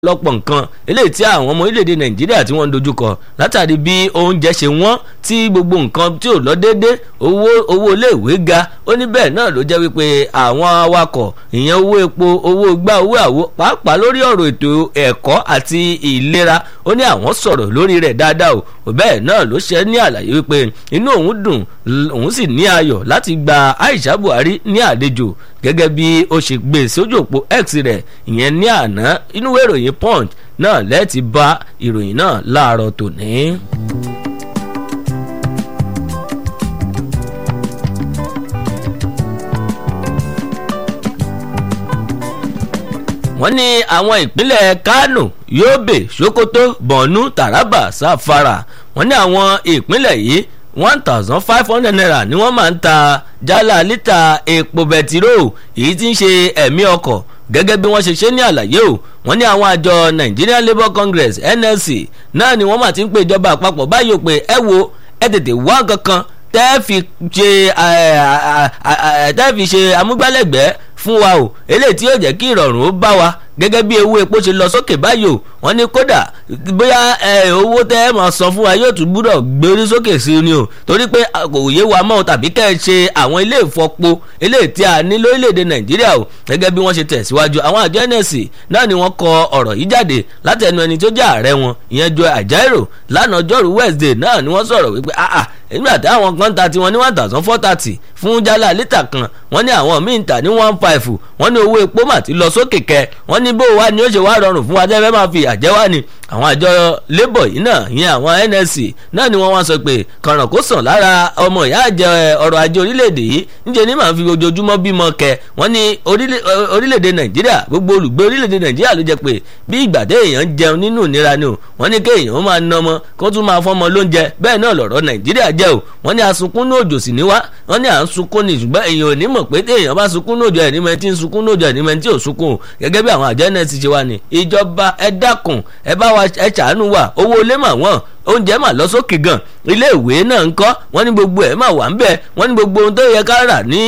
lọ́pọ̀ nǹkan eléyìí tí àwọn ọmọ orílẹ̀-èdè nàìjíríà tí wọ́n ń dojúkọ látàrí bí oúnjẹ ṣe wọ́n tí gbogbo nǹkan tí ò lọ déédéé owó owó iléèwé ga ó ní bẹ́ẹ̀ náà ló jẹ́ wípé àwọn awakọ̀ ìyẹn owó epo owó gbá owó àwo pàápàá lórí ọ̀rọ̀ ètò ẹ̀kọ́ àti ìlera ó ní àwọn sọ̀rọ̀ lórí rẹ̀ dáadáa o bẹ́ẹ̀ náà ló ṣe ní àlàyé wípé inú òun dùn òun sì ní ayọ̀ láti gba Aisha Buhari ní àlejò gẹ́gẹ́ bí ó ṣe gbé sójú òpó X rẹ̀ ìyẹn ní àná inú ìròyìn Punch náà lẹ́ẹ̀tì bá ìròyìn náà láàárọ̀ tòní. wọ́n ní àwọn ìpínlẹ̀ Kano Yobe Sokoto Borno Taraba Zamfara wọ́n ní àwọn ìpínlẹ̀ yìí one thousand five hundred naira ni wọ́n máa ń ta jálá lítà epo bẹtiró èyí tí ń ṣe ẹ̀mí ọkọ̀ gẹ́gẹ́ bí wọ́n ṣe ṣe ní àlàyé o wọ́n ní àwọn àjọ Nigerian Labour Congress NLC náà ni wọ́n máa ti ń pe ìjọba àpapọ̀ báyìí o pé ẹ wo ẹ tètè wá kankan tẹ́ fi ṣe tẹ́ fi ṣe amúgbálẹ́gbẹ̀ẹ́ fún wa o eléyìí tí yóò jẹ́ kí ìrọ̀rùn ó bá wa gẹ́gẹ́ bí owó epo ṣe lọ sókè báyìí o wọ́n ní kódà bóyá owó tẹ́ ẹ máa san fún wa yóò tún gbúdọ̀ gbérí sókè sí ni o torí pé kò yé wa mọ́ tàbí kẹ́ ẹ ṣe àwọn ilé ìfọpo eléyìí tí a ní lórílẹ̀‐èdè nàìjíríà o gẹ́gẹ́ bí wọ́n ṣe tẹ̀síwájú àwọn àjọ nsc náà ni wọ́n kọ ọ̀rọ̀ yìí jáde láti ẹnu ẹni tó jẹ́ ààrẹ wọn ìyẹn Joe Ajaero lánàá ọjọ́rú Wednesday náà ni wọ́n sọ̀rọ̀ wípé ah ah nígbà tí àwọn kan ta tiwọn ní one thousand four thirty fún jálá lítà kan wọ́n ní àwọn míì ń tà ní one five wọ́n ní owó epo mà ti lọ sókè kẹ wọ́n ní bó wa ni ó ṣe wá rọrùn fún wa tẹ́ fẹ́ máa fi àjẹ́ wá ni àwọn àjọ labour yìí náà ìyẹn àwọn NLC náà ni wọ́n wá sọ pé kànràn kó sàn lára ọmọ ìyá àjẹ ọrọ̀ ajé orílẹ̀-èdè yìí níjẹ́ ní màá fi ojoojúmọ́ bímọ kẹ wọ́n ní orílẹ̀-èdè Nàìjíríà gbogbo olùgbé orílẹ̀-èdè Nàìjíríà ló jẹ́ pé bí ìgbà tẹ́ èèyàn jẹun nínú ìnira ni o wọ́n ní kéèyàn máa ná ọmọ kó tún máa fọ́mọ lóúnjẹ bẹ́ẹ̀ náà lọ̀rọ̀ Nàìjíríà jẹ́ o wọ́n ní asunkún ní òjò sì ní wá wọ́n ní à ń sunkún ní ṣùgbọ́n èèyàn ò ní mọ̀ pé téèyàn bá sunkún ní òjò ẹ̀ ní mọ̀ tí ń sunkún ní òjò ẹ̀ ní mọ̀ tí ò sunkún gẹ́gẹ́ bí àwọn àjọ náà ti ṣe wá ní ìjọba ẹ dákun ẹ bá wa ẹ ṣàánú wa owó ilé mà wọ́n oúnjẹ mà lọ sókè gan ilé ìwé náà ń kọ́ wọ́n ní gbogbo ẹ̀ mà wà ń bẹ̀ wọ́n ní gbogbo ohun tó yẹ ká rà ní